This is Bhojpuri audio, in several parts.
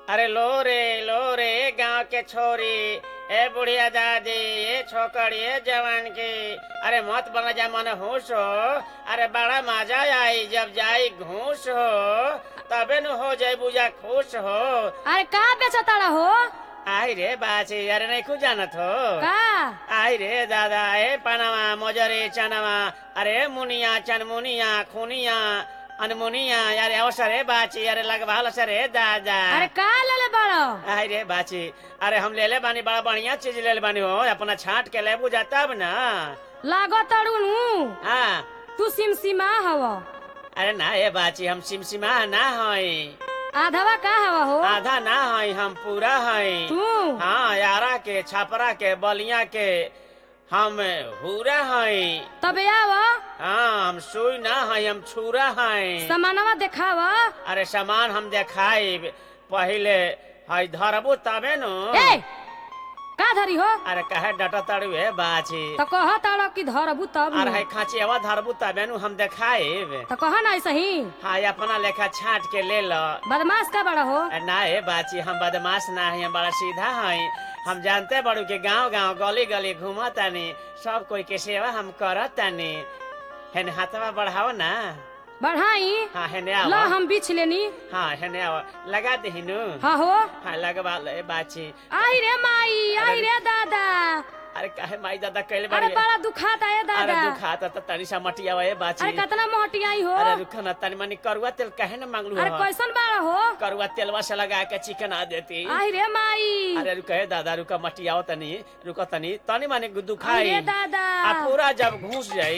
अरे लो रे लो रे गांव के छोरी ए बुढ़िया दादी ए छोकरी ए जवान की अरे मत बना जा मन होश हो अरे बड़ा मजा आई जब जाई घूस हो तबे न हो जाई बुझा खुश हो अरे का बेचताड़ा हो आई रे बाची अरे नहीं कुछ जानत हो का आई रे दादा ए पनामा मोजरे चनामा अरे मुनिया चनमुनिया खुनिया अनमुनिया अरे अवसर है बाची अरे लगवाल सर है दादा अरे का लेले बड़ो आई रे बाची अरे हम ले ले बानी बड़ा बढ़िया चीज ले ले बानी हो अपना छाट के लेबू जा तब ना लागो तड़ुन हाँ तू सिमसिमा हव अरे ना ए बाची हम सिमसिमा ना हई आधवा का हवा हो आधा ना हई हम पूरा हई तू हाँ यारा के छापरा के बलिया के हम हुरा हई तबे आव हाँ हम सुई ना हई हम छुरा हई समानवा देखाव अरे सामान हम देखाई पहले हई धरबू तबे नु ए का धरी हो अरे कहे डटा तड़ू है बाची तो कह ताड़ो कि धरबू तब अरे न। हई खाची अवा धरबू तबे नु हम देखाइब तो कह ना ऐसे ही हाँ अपना लेखा छाट के ले लो बदमाश का बड़ा हो अरे ना हे बाची हम बदमाश ना है हम बड़ा सीधा हई हम जानते बड़ू के गांव गांव गली गली घूमतानी सब कोई के सेवा हम करतानी हेन हाथवा बढ़ाओ ना बढ़ाई हाँ हेने ला आओ हम बिछ लेनी हाँ हेने आओ लगा दे हिनु हाँ हो हाँ लगवा ले बाची आई रे माई आई रे दादा अरे काहे माई दादा कैले अरे बड़ी बड़ा दुखाता है अरे दादा दुखाता त तनी सा मटिया ए बाची अरे कितना मोटी आई हो अरे रुको ना तनी मनी करुआ तेल काहे ना मांगलू अरे हो कैसन बाड़ा हो करुआ तेलवा से लगा के चिकन आ देती आई रे माई अरे रुको हे दादा रुको मटियाओ तनी रुको तनी तनी माने दुखाई आई रे दादा आ पूरा जब घुस जाई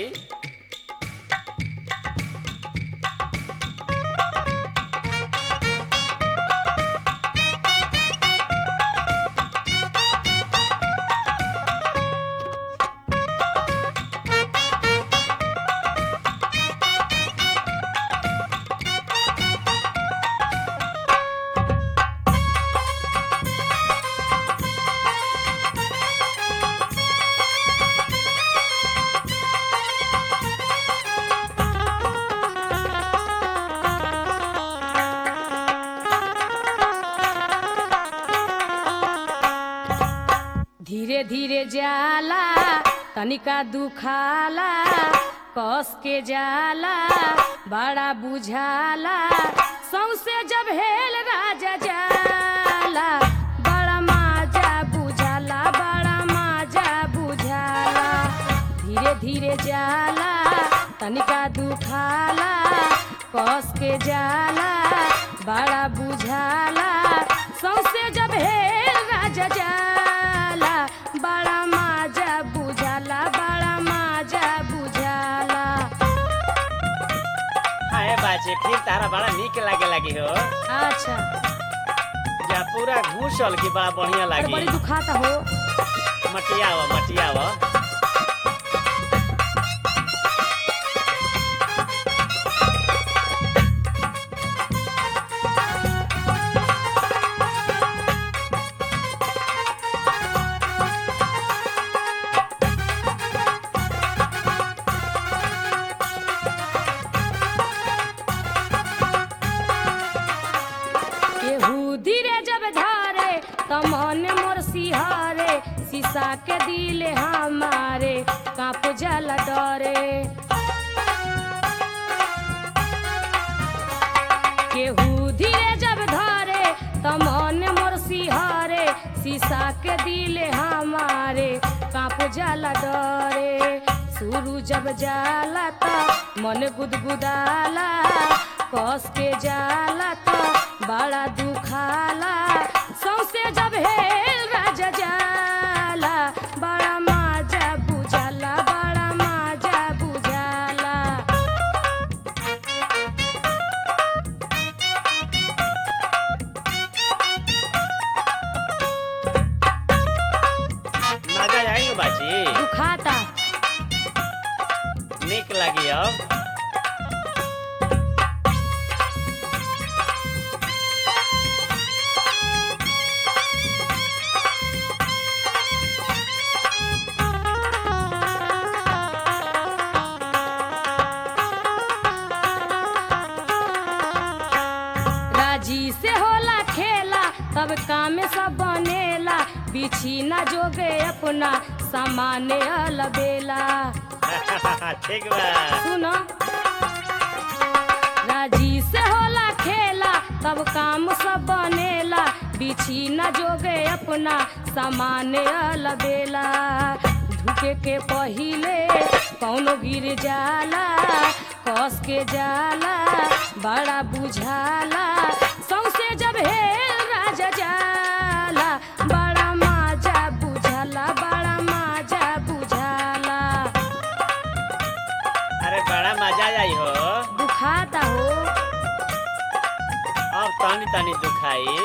धीरे धीरे जाला तनिका दुखाला कस के जाला बड़ा बुझाला सौसे जब हेल राजा जाला बड़ा माजा बुझाला बड़ा माजा बुझाला धीरे धीरे जाला तनिका दुखाला कस के जाला बड़ा बुझाला सौसे जब हेल राजा जाला बड़ा माजा बुझाला बड़ा माजा बुझाला हाँ ए बाची फिर तारा बड़ा निक लागे लगी हो अच्छा जा पूरा घुसल की बड़ा बढ़िया अरे लागी बड़ी दुखाता हो मटियाओ मटियाओ केहू धीरे जब धारे त मन मोर सिहारे शीशा के दिले हमारे कांप जला डरे केहू धीरे जब धारे त मन मोर सिहारे शीशा के दिले हमारे कांप जला डरे शुरू जब जाला त मन गुदगुदाला कस के जाला त बड़ा दुखाला सौसे जब हेल राजा जाला बड़ा माजा बुझाला बड़ा माजा बुझाला मजा आई बाची दुखाता निक लगी अब राजी से होला खेला तब काम सब बनेला बिछी न जोगे अपना सामान अलबेला ठीक बा सुनो राजी से होला खेला तब काम सब बनेला बिछी न जोगे अपना सामान अलबेला ढुके के पहिले कौनो गिर जाला कस के जाला बड़ा बुझाला सौसे जब हेल राजा जाला बड़ा माजा बुझाला बड़ा माजा बुझाला अरे बड़ा मजा आई हो दुखाता हो अब तनी तनी दुखाई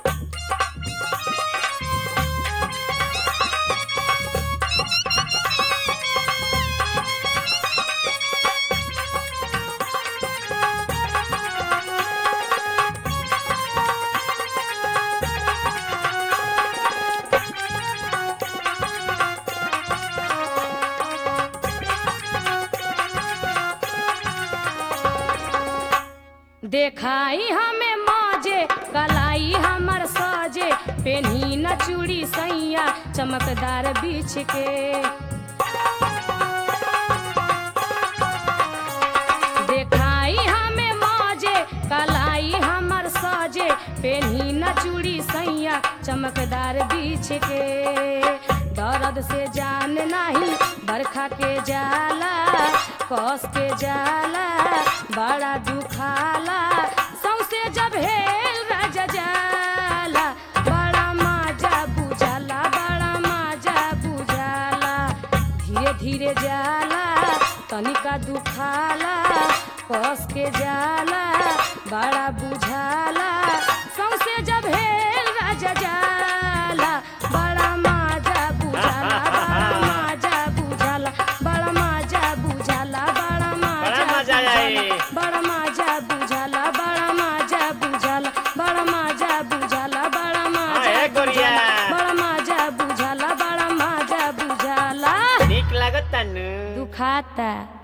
देखाई हमें माजे कलाई हमर साजे पेन्ही न चूड़ी सैया चमकदार बीछ के देखाई हमें माजे कलाई हमर साजे पेन्ही न चूड़ी सैया चमकदार बीछ के दर्द से जान नाही बरखा के जाला कस के जाला बड़ा दुखाला सौसे जब हेल राजा जाला बड़ा माजा बुझाला बड़ा माजा बुझाला धीरे धीरे जाला तनिका दुखाला कस के जाला बड़ा बुझाला सौसे जब हेल राजा जाला बड़ा माजा बुझाला बड़ा माजा बुझाला बड़ा माजा बुझाला बड़ा बड़ा मजा माजा आई। बुझाला बड़ा माजा बुझाला बड़ा माजा बुझाला बड़ा माजा बुझाला बड़ा माजा ए गोरिया। बुझाला बड़ा माजा बुझाला बड़ा माजा बुझाला नीक लागत तनु दुखाता